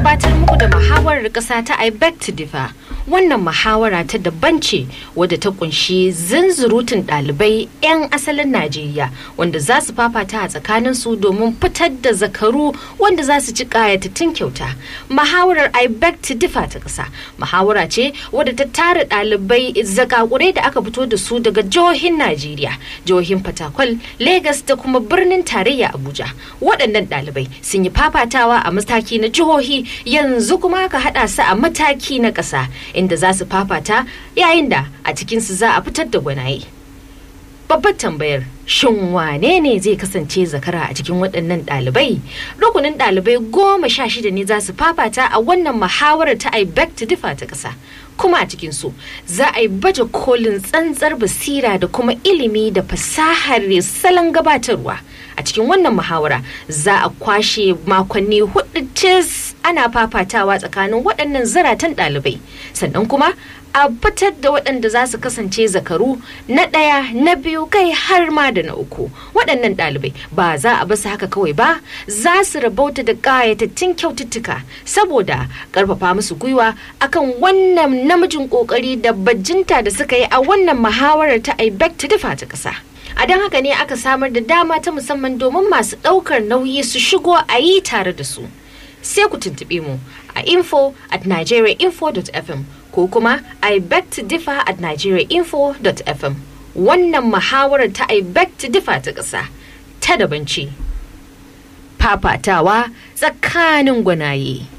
gabatar muku da muhawarar ƙasa ta I beg to differ. Wannan muhawara ta daban ce wadda ta kunshi zunzurutun ɗalibai 'yan asalin Najeriya wanda za su fafata a tsakaninsu domin fitar da zakaru wanda za su ci ƙayatattun kyauta. Muhawarar I beg to differ ta ƙasa. Muhawara ce wadda ta tara ɗalibai zakakurai da aka fito da su daga jihohin Najeriya, jihohin Fatakwal, Legas da kuma birnin tarayya Abuja. Waɗannan ɗalibai sun yi fafatawa a mataki na jihohi yanzu kuma aka haɗa su a mataki na ƙasa inda za su fafata yayin da a cikinsu za a fitar da gwanaye. Babbar tambayar shin wane ne zai kasance zakara a cikin waɗannan ɗalibai? Rukunin ɗalibai goma sha shida ne za su fafata a wannan muhawarar ta I beg to differ ta ƙasa. Kuma a cikin su za a yi baje kolin tsantsar basira da kuma ilimi da fasahar salon gabatarwa. A cikin wannan muhawara za a kwashe makonni hudu cis ana fafatawa tsakanin waɗannan zaratan ɗalibai. Sannan kuma a fitar da waɗanda za su kasance zakaru na ɗaya na biyu kai har ma da na uku waɗannan ɗalibai ba za a basu haka kawai ba za su rabauta da ƙayatattun kyaututtuka saboda ƙarfafa musu gwiwa akan wannan namijin ƙoƙari da bajinta da suka yi a wannan muhawarar ta I beg to differ ta ƙasa. a don haka ne aka samar da dama ta musamman domin masu ɗaukar nauyi su shigo a yi tare da su sai ku tuntuɓe mu a info at nigeriainfo.fm ko kuma I beg to differ at nigeriainfo.fm wannan muhawarar ta I beg to differ ta ƙasa ta daban ce. Fafatawa tsakanin gwanaye.